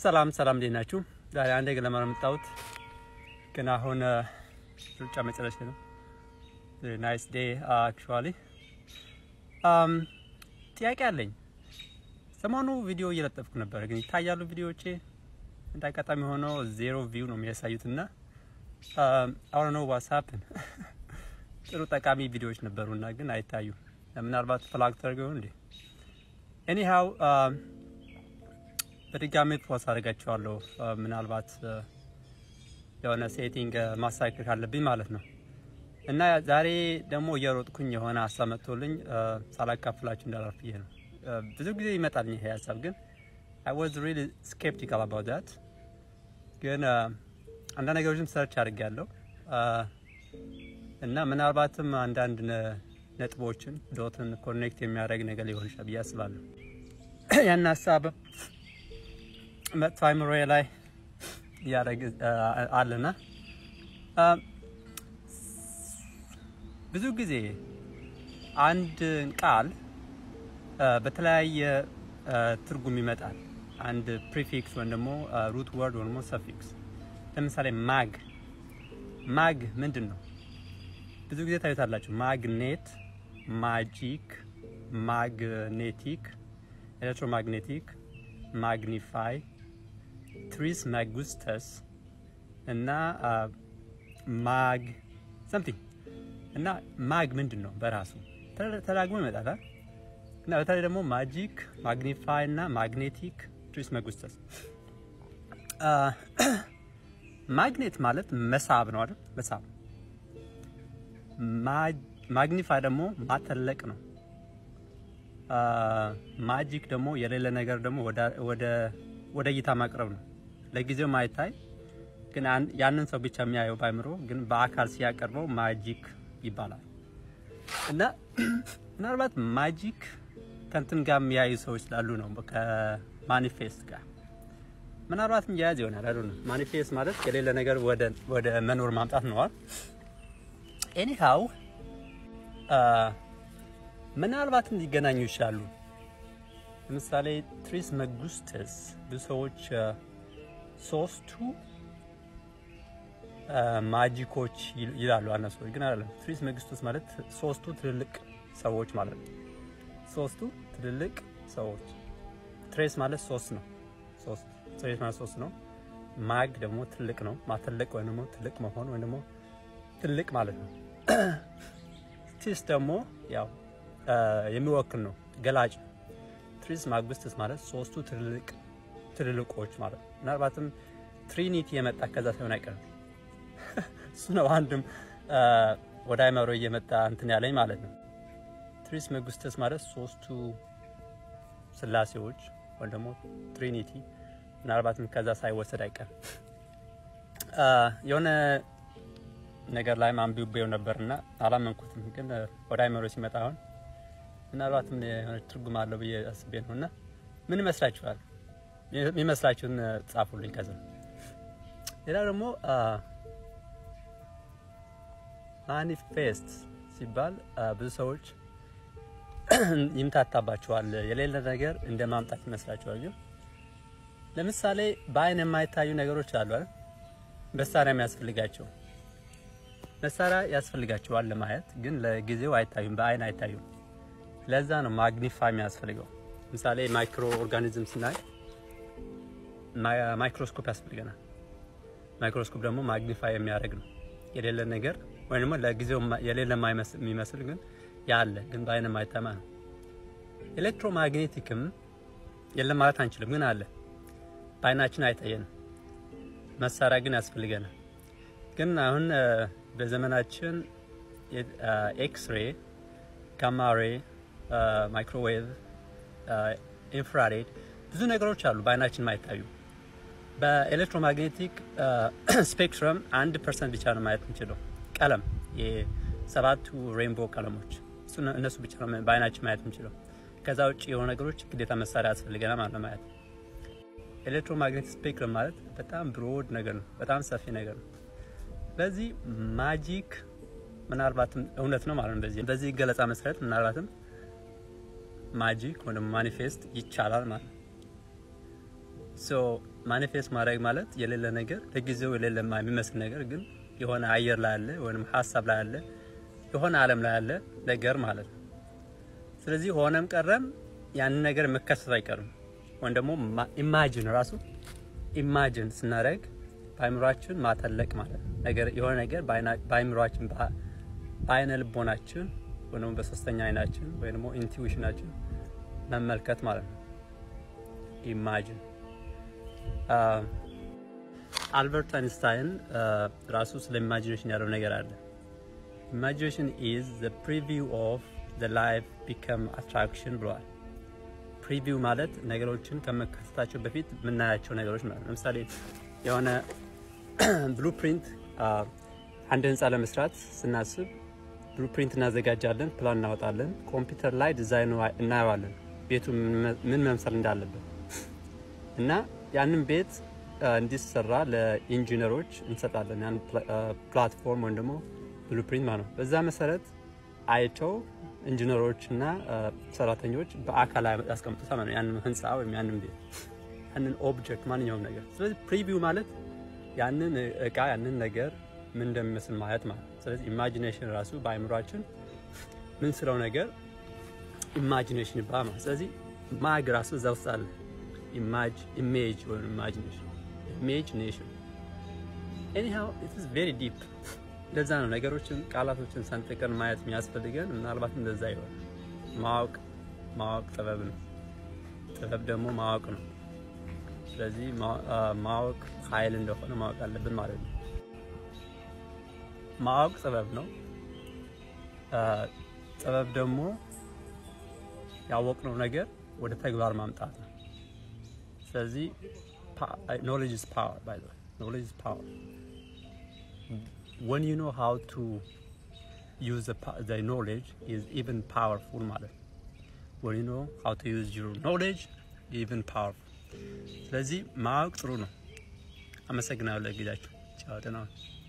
ሰላም ሰላም፣ እንዴት ናችሁ? ዛሬ አንድ ገለማ ነው የመጣሁት፣ ግን አሁን ሩጫ መጨረሻ ነው። ናይስ ዴይ አክቹዋሊ። ጥያቄ አለኝ። ሰሞኑ ቪዲዮ እየለጠፍኩ ነበር፣ ግን ይታያሉ ቪዲዮዎቼ? እንደ አጋጣሚ ሆኖ ዜሮ ቪው ነው የሚያሳዩት እና አሁን ነው ዋትስአፕን ጥሩ ጠቃሚ ቪዲዮዎች ነበሩና ግን አይታዩ። ምናልባት ፍላግ ተደርገው እንዴ? ኤኒሃው በድጋሚ ፖስት አድርጋቸዋለሁ። ምናልባት የሆነ ሴቲንግ ማስተካከል ካለብኝ ማለት ነው። እና ዛሬ ደግሞ እየሮጥኩኝ የሆነ ሀሳብ መጥቶልኝ ሳላካፍላችሁ እንዳላልፍ ብዬ ነው። ብዙ ጊዜ ይመጣልኝ ይሄ ሀሳብ ግን አይ ዋዝ ሪሊ ስኬፕቲካል አባውት ዳት። ግን አንዳንድ ነገሮችም ሰርች አድርጌያለሁ እና ምናልባትም አንዳንድ ነጥቦችን ዶትን ኮኔክት የሚያደርግ ነገር ሊሆን ይችላል ብዬ አስባለሁ። ያን ሀሳብ መጥፎ አይምሮዬ ላይ እያደረግ አለና ብዙ ጊዜ አንድ ቃል በተለያየ ትርጉም ይመጣል። አንድ ፕሪፊክስ ወይም ደግሞ ሩት ወርድ ወይም ደግሞ ሰፊክስ። ለምሳሌ ማግ ማግ ምንድን ነው? ብዙ ጊዜ ታዩታላችሁ። ማግኔት፣ ማጂክ፣ ማግኔቲክ፣ ኤሌክትሮማግኔቲክ፣ ማግኒፋይ፣ ትሪስ ማጉስተስ እና ማግ ሰምቲንግ እና ማግ ምንድን ነው በራሱ ተዳግሞ ይመጣል እና በተለይ ደግሞ ማጂክ፣ ማግኒፋይ እና ማግኔቲክ፣ ትሪስ ማጉስተስ። ማግኔት ማለት መሳብ ነው አይደል? መሳብ ማግኒፋይ ደግሞ ማተለቅ ነው። ማጂክ ደግሞ የሌለ ነገር ደግሞ ወደ እይታ ማቅረብ ነው። ለጊዜው ማይታይ ግን ያንን ሰው ብቻ የሚያየው ባይምሮ ግን በአካል ሲያቀርበው ማጂክ ይባላል። እና ምናልባት ማጂክ ከንትን ጋር የሚያዩ ሰዎች ስላሉ ነው ከማኒፌስት ጋር ምናልባትም እያያዝ ይሆናል። አሉ ነው ማኒፌስት ማለት የሌለ ነገር ወደ መኖር ማምጣት ነዋል። ኤኒሃው ምናልባትም ሊገናኙ ይችላሉ። ለምሳሌ ትሪስ መጉስተስ ብዙ ሰዎች ሶስቱ ማጂኮች ይላሉ። አነ ሰዎች ግን አይደለም። ትሪስ መጉስተስ ማለት ሶስቱ ትልልቅ ሰዎች ማለት ነው። ሶስቱ ትልልቅ ሰዎች ትሬስ ማለት ሶስት ነው። ሶስት ትሬስ ማለት ሶስት ነው። ማግ ደግሞ ትልቅ ነው። ማተለቅ ወይም ደግሞ ትልቅ መሆን ወይም ደግሞ ትልቅ ማለት ነው። ትሪስ ደግሞ ያው የሚወክል ነው፣ ገላጭ ነው። ትሪስ ማጉስተስ ማለት ሶስቱ ትልልቅ ትልልቆች ማለት ነው። ምናልባትም ትሪኒቲ የመጣ ከዛ ሳይሆን አይቀርም። እሱ ነው አንድም ወደ አይመሮ እየመጣ እንትን ያለኝ ማለት ነው። ትሪስ መጉስተስ ማለት ሶስቱ ስላሴዎች ወይም ደግሞ ትሪኒቲ ምናልባትም ከዛ ሳይወሰድ አይቀርም። የሆነ ነገር ላይ አንብቤው ነበርና አላመንኩትም፣ ግን ወደ አይመሮ ሲመጣ አሁን ምናልባትም የሆነ ትርጉም አለው ብዬ አስቤ ነው። እና ምን ይመስላችኋል? የሚመስላችሁን ጻፉልኝ። ከዛ ሌላ ደግሞ ማኒፌስት ሲባል ብዙ ሰዎች ይምታታባቸዋል። የሌለ ነገር እንደ ማምጣት ይመስላችኋል። ግን ለምሳሌ በአይን የማይታዩ ነገሮች አሉ አይደል? መሳሪያ የሚያስፈልጋቸው መሳሪያ ያስፈልጋቸዋል ለማየት፣ ግን ለጊዜው አይታዩም፣ በአይን አይታዩም። ለዛ ነው ማግኒፋይ የሚያስፈልገው። ለምሳሌ ማይክሮ ኦርጋኒዝም ስናይ ማይክሮስኮፕ ያስፈልገናል። ማይክሮስኮፕ ደግሞ ማግኒፋይ የሚያደርግ ነው የሌለ ነገር ወይም ደግሞ ለጊዜው የሌለ የሚመስል ግን ያለ ግን በአይን የማይታማ ነው። ኤሌክትሮማግኔቲክም የለም ማለት አንችልም፣ ግን አለ በአይናችን አይታየንም። መሳሪያ ግን ያስፈልገናል። ግን አሁን በዘመናችን ኤክስሬ፣ ጋማሬ፣ ማይክሮዌቭ፣ ኢንፍራሬድ ብዙ ነገሮች አሉ በአይናችን ማይታዩ። በኤሌክትሮማግኔቲክ ስፔክትረም አንድ ፐርሰንት ብቻ ነው ማየት የምንችለው ቀለም የሰባቱ ሬንቦ ቀለሞች እነሱ ብቻ ነው በአይናችን ማየት የምንችለው። ከዛ ውጭ የሆኑ ነገሮች ግዴታ መሳሪያ ያስፈልገናል ማለት ነው ማየት። ኤሌክትሮማግኔቲክ ስፔክትረም ማለት በጣም ብሮድ ነገር ነው፣ በጣም ሰፊ ነገር ነው። በዚህ ማጂክ ምናልባትም እውነት ነው ማለት ነው። በዚህ በዚህ ገለጻ መሰረት ምናልባትም ማጂክ ወይም ማኒፌስት ይቻላል ማለት ነው። ሶ ማኒፌስት ማድረግ ማለት የሌለ ነገር ለጊዜው የሌለ የሚመስል ነገር ግን የሆነ አየር ላይ አለ ወይም ሀሳብ ላይ አለ የሆነ ዓለም ላይ አለ ነገር ማለት ነው። ስለዚህ ሆነም ቀረም ያንን ነገር መከሰት አይቀርም። ወይም ደግሞ ኢማጂን ራሱ ኢማጂን ስናደርግ በአይምሯችን ማተለቅ ማለት ነው። ነገር የሆነ ነገር በአይምሯችን በአይነ ልቦናችን ወይ ደግሞ በሶስተኛ አይናችን ወይ ደግሞ ኢንቱዊሽናችን መመልከት ማለት ነው። ኢማጂን አልበርት አይንስታይን ራሱ ስለ ኢማጂኔሽን ያለው ነገር አለ። ኢማጂኔሽን ኢዝ ዘ ፕሪቪው ኦፍ ዘ ላይፍ ቢከም አትራክሽን ብለዋል። ፕሪቪው ማለት ነገሮችን ከመከሰታቸው በፊት የምናያቸው ነገሮች ማለት ነው። ለምሳሌ የሆነ ብሉፕሪንት አንድ ህንፃ ለመስራት ስናስብ ብሉፕሪንት እናዘጋጃለን፣ ፕላን እናወጣለን። ኮምፒውተር ላይ ዲዛይኑ እናየዋለን፣ ቤቱ ምን መምሰል እንዳለበት እና ያንን ቤት እንዲሰራ ለኢንጂነሮች እንሰጣለን። ያን ፕላትፎርም ወይም ደግሞ ብሉፕሪንት ማለት ነው። በዛ መሰረት አይተው ኢንጂነሮች እና ሰራተኞች በአካል ያስቀምጡታል ማለት ነው። ያንን ህንፃ ወይም ያንን ቤት ያንን ኦብጀክት ማንኛውም ነገር። ስለዚህ ፕሪቪው ማለት ያንን እቃ ያንን ነገር ምን እንደሚመስል ማየት ማለት ነው። ስለዚህ ኢማጂኔሽን ራሱ በአይምሯችን ምን ስለው ነገር ኢማጂኔሽን ይባላል ማለት ስለዚህ ማግ ራሱ እዛ ውስጥ አለ። ኢማጅ ኢሜጅ ወይም ኢማጂኔሽን ኢሜጂኔሽን ኤኒሃው ኢት ኢዝ ቬሪ ዲፕ እንደዛ ነው። ነገሮችን ቃላቶችን ሰንጥቀን ማየት የሚያስፈልገን ምናልባት እንደዛ ይሆን። ማወቅ ማወቅ ጥበብ ነው። ጥበብ ደግሞ ማወቅ ነው። ስለዚህ ማወቅ ኃይል እንደሆነ ማወቅ አለብን ማለት ነው። ማወቅ ጥበብ ነው። ጥበብ ደግሞ ያወቅነው ነገር ወደ ተግባር ማምጣት ነው። ስለዚህ ኖሌጅ ኢዝ ፓወር ባይ ዘ ወይ ኖሌጅ ኢዝ ፓወር when you know how to use the, the knowledge is even powerful ማለት ነው። when you know how to use your knowledge even powerful ስለዚህ ማወቅ ጥሩ ነው። አመሰግናለሁ ለጊዜያችሁ። ቻው፣ ደህና ሁኑ።